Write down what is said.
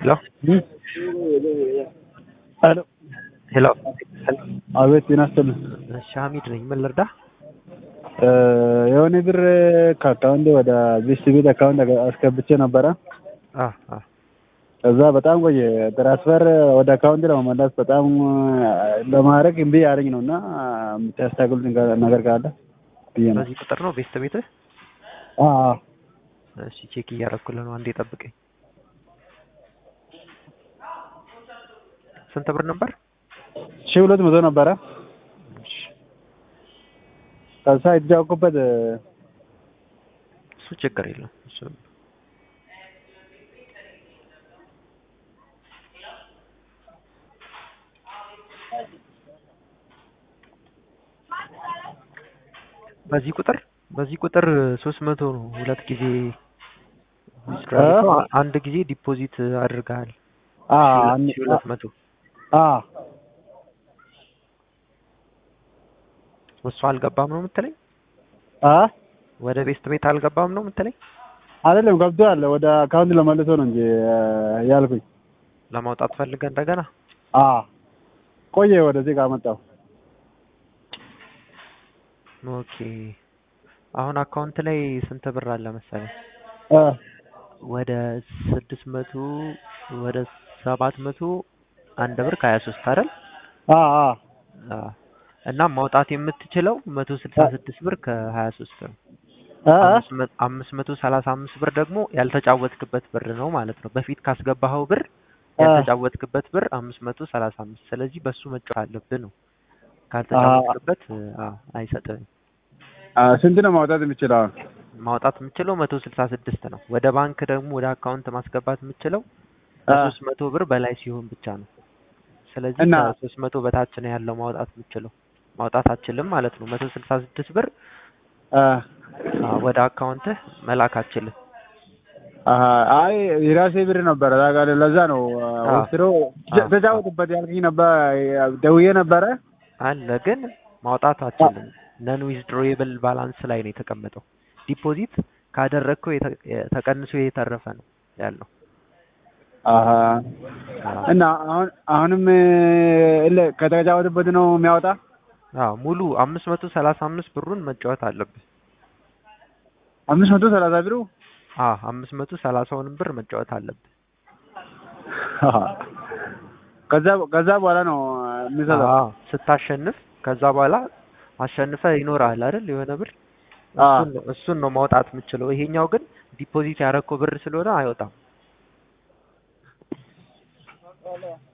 ሄሎ ሄሎ ሄሎ አቤት ጤና ይስጥልኝ። እሺ ሀሚድ ነኝ። ምን ልርዳ? የሆነ ብር ከአካውንቴ ወደ ቤስት ቤት አካውንት አስገብቼ ነበረ። አ አ ከዛ በጣም ቆየ። ትራንስፈር ወደ አካውንቴ ለመመለስ በጣም ለማድረግ እምቢ ያለኝ ነው እና የምታስተካክሉት ነገር ካለ ብዬ ነው። በዚህ ቁጥር ነው ቤስት ቤትህ? አ አ እሺ ቼክ እያደረኩልህ ነው። አንዴ ጠብቀኝ። ስንት ብር ነበር? ሺህ ሁለት መቶ ነበረ። እሺ ከዛ የተጫወኩበት እሱ ችግር የለም። እሱ በዚህ ቁጥር በዚህ ቁጥር ሶስት መቶ ነው ሁለት ጊዜ withdraw ያደረገው። አንድ ጊዜ ዲፖዚት አድርገሃል አ ሺህ ሁለት መቶ አ እሱ አልገባም ነው የምትለኝ? አ ወደ ቤስት ቤት አልገባም ነው የምትለኝ? አይደለም ገብቷል። ወደ አካውንት ለመልሶ ነው እንጂ ያልኩኝ። ለማውጣት ፈልገህ እንደገና አ ቆየ ወደዚህ ጋር መጣሁ። ኦኬ አሁን አካውንት ላይ ስንት ብር አለ መሰለህ? አ ወደ ስድስት መቶ ወደ ሰባት መቶ አንድ ብር ከሀያ ሶስት አይደል? አ አ አዎ። እና ማውጣት የምትችለው መቶ ስልሳ ስድስት ብር ከሀያ ሶስት ነው። አ አምስት መ- አምስት መቶ ሰላሳ አምስት ብር ደግሞ ያልተጫወትክበት ብር ነው ማለት ነው። በፊት ካስገባኸው ብር ያልተጫወትክበት ብር አምስት መቶ ሰላሳ አምስት ስለዚህ በሱ መጫወት አለብህ ነው። ካልተጫወትክበት አዎ አይሰጥህም። አ ስንት ነው ማውጣት የምችለው? አሁን? ማውጣት የምችለው መቶ ስልሳ ስድስት ነው። ወደ ባንክ ደግሞ ወደ አካውንት ማስገባት የምችለው አ ከሶስት መቶ ብር በላይ ሲሆን ብቻ ነው። ስለዚህ እና ከሶስት መቶ በታች ነው ያለው ማውጣት የምችለው። ማውጣት አችልም ማለት ነው። መቶ ስልሳ ስድስት ብር አ አዎ፣ ወደ አካውንትህ መላክ አችልም። አሀ አይ የራሴ ብር ነበረ ታውቃለህ። ለዛ ነው አዎ። ወስዶ አዎ። ተጫወትበት ያልከኝ ነበር። ደውዬ ነበረ። አለ ግን ማውጣት አችልም። ነን ዊዝድሮዌብል ባላንስ ላይ ነው የተቀመጠው። ዲፖዚት ካደረግከው የተ- የ- ተቀንሶ የተረፈ ነው ያለው። አሀ አዎ። እና አሁን አሁንም እለ ከተጫወትበት ነው የሚያወጣ። አዎ ሙሉ አምስት መቶ ሰላሳ አምስት ብሩን መጫወት አለብህ። አምስት መቶ ሰላሳ ብሩ አዎ አምስት መቶ ሰላሳውንም ብር መጫወት አለብህ። አሀ። ከዛ ከዛ በኋላ ነው የሚሰጠው። አዎ ስታሸንፍ ከዛ በኋላ አሸንፈ ይኖርሃል አይደል የሆነ ብር አዎ። እሱን ነው እሱን ነው ማውጣት የምችለው። ይሄኛው ግን ዲፖዚት ያደረከው ብር ስለሆነ አይወጣም።